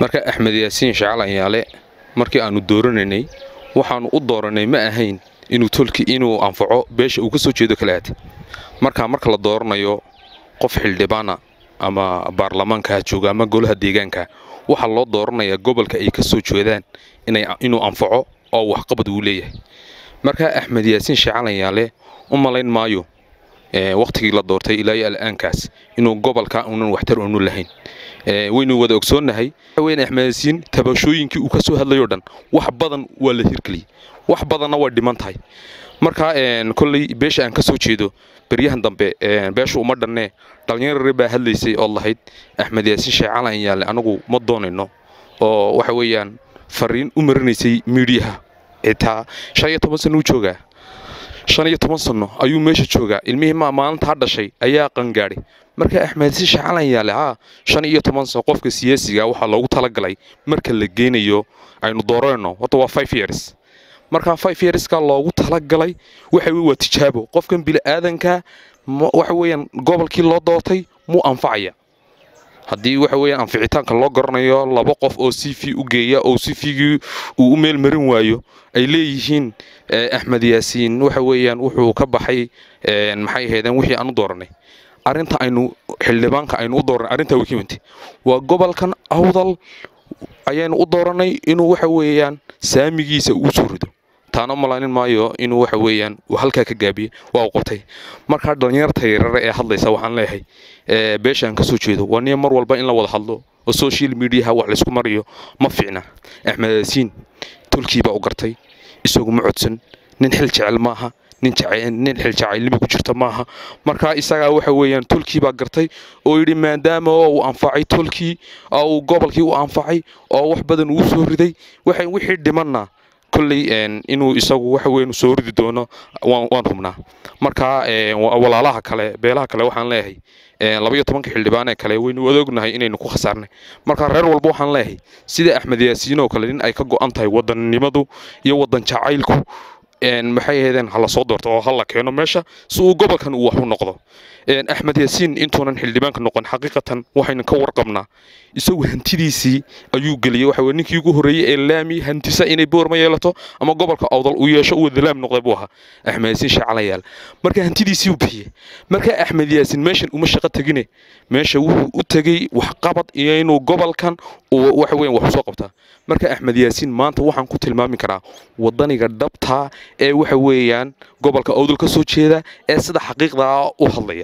marka axmed yaasiin shacalayaale markii aannu dooranaynay waxaannu u dooranay ma ahayn inuu tolki inuu anfaco beesha uu ka soo jeedo kala aad markaa marka la dooranayo qof xildhibaana ama baarlamaanka ha jooga ama golaha deegaanka waxaa loo dooranayaa gobolka ay ka soo jeedaan inuu anfaco oo waxqabad uu leeyahay markaa axmed yaasiin shacalayaale u malayn maayo wakhtigii la doortay ilaa iyo al'aankaas inuu gobolka unan waxtar unu lahayn waynu wada ogsoonnahay weyn axmed yaasiin tabashooyinkii uu ka soo hadlayoo dhan wax badan waa la hirgeliyey wax badanna way dhiman tahay markaa kolley beesha aan ka soo jeedo beryahan dambe beesha uma dhannee dhallinyarare baa hadlaysay ood lahayd axmed yaasiin sheecalan yaale anagu ma doonayno oo waxa weeyaan fariin u marinaysay miidhiyaha xitaa shan iyo toban sanno u joogaa shan iyo toban sanno ayuu meesha joogaa ilmihii maalintaa dhashay ayaa qangaadhay marka axmed yaasiin sheecalan yaale haa shan iyo toban sano qofka siyaasiga waxaa loogu talagalay marka la geynayo aynu dooranayno horta waa five years markaa five yearska loogu talagalay waxa waa tijaabo qofkan bini'aadanka waxa weeyaan gobolkii loo doortay muu anfacaya haddii waxa weeyaan anficitaanka loo garanayo laba qof oo c v u geeya oo c v-gii uu u meel marin waayo ay leeyihiin axmed yaasiin waxa weeyaan wuxuu ka baxay maxay ahaydeen wixii aan u dooranay arrinta aynu xildhibaanka aynu u dooranay arrintaa way ka wintay waa gobolkan awdal ayaynu u dooranay inuu waxa weeyaan saamigiisa uu soo rido taana malaanin maayo inuu waxa weeyaan uu halkaa ka gaabiye waa u qabtay markaa dhallinyarta yarare ee hadlaysa waxaan leeyahay beesha aan ka soo jeedo waa niya mar walba in la wada hadlo oo social mediaha wax laysku mariyo ma fiicna axmed yaasiin tolkiibaa u gartay isagu ma codsan nin xil jecel maaha nin xil jacaylnimi ku jirta maaha markaa isagaa waxa weeyaan tolkii baa gartay oo yidhi maadaama uu anfacay tolkii oo uu gobolkii u anfacay oo wax badan uu soo riday wixii dhimanna kolley inuu isagu waxa weyn soo ridi doono waan hubnaa markaa walaalaha kale beelaha kale waxaan leeyahay labaiyo tobanka xildhibaanee kale waynu adoognahay inaynu ku khasaarnay markaa reer walba waxaan leeyahay sida axmed yaasiin oo kale nin ay ka go'an tahay wadannimadu iyo wadan jacaylku maxay ahaydeen hala soo doorto oo hala keeno meesha si uu gobolkan uu wax u noqdo axmed yaasiin intuunan xildhibaanka noqon xaqiiqatan waxaynu ka warqabnaa isagu hantidiisii ayuu geliyey waxa weye ninkii ugu horreeyey ee laami hantisa inay boorma yeelato ama gobolka awdal uu yeesho uu wada laam noqday buu ahaa axmed yaasiin shacalayaal marka hantidiisii uu bixiyey marka axmed yaasiin meeshan uma shaqo tegine meesha wuxuu u tegey waxqabad iyo inuu gobolkan waxa weyan wax usoo qabtaa marka axmed yaasiin maanta waxaan ku tilmaami karaa wadaniga dhabtaa ee waxa weeyaan gobolka awdal ka soo jeeda ee sida xaqiiqdaa u hadlaya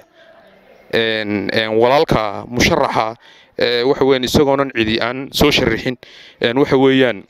walaalka musharaxa waxa weyan isagoonan cidi aan soo sharixin waxa weeyaan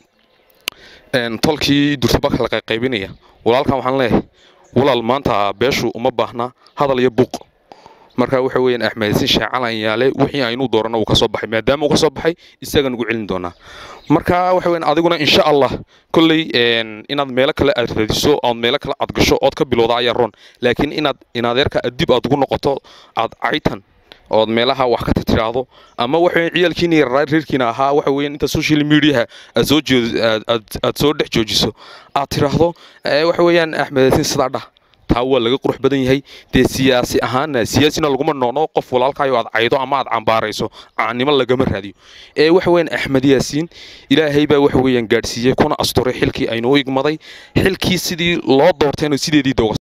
tolkii durtabaka la qayqaybinaya walaalkan waxaan leeyahay walaal maanta beeshu uma baahna hadal iyo buuq marka waxa weeyaan axmed yaasiin shaacalan yaale wixii aynu doorano uu ka soo baxay maadaama uu ka soo baxay isaga nugu celin doonaa marka waxa weeyaan adiguna insha allah kolley inaad meelo kale aad radiso ood meelo kale aad gasho ood ka bilowda ayaa roon laakiin inaad inadeerka adib aad ugu noqoto aad caytan ood meelaha wax ka tiraahdo ama waxa ciyaalkiina yaraa reerkiina ahaa waxa weeyaan inta social mediaha aad soo aad soo dhex joojiso aad tiraahdo waxa weeyaan axmed yaasiin sidaa dhah taa waa laga qurux badan yahay dee siyaasi ahaanna siyaasina laguma noono qof walaalkaayo aad caydo ama aad cambaarayso caannimo lagama raadiyo ee waxa weeyaan axmed yaasiin ilaahay baa waxa weeyaan gaadhsiiyey kuna asturay xilkii aynu u igmaday xilkii sidii loo doortayna sideedii dooga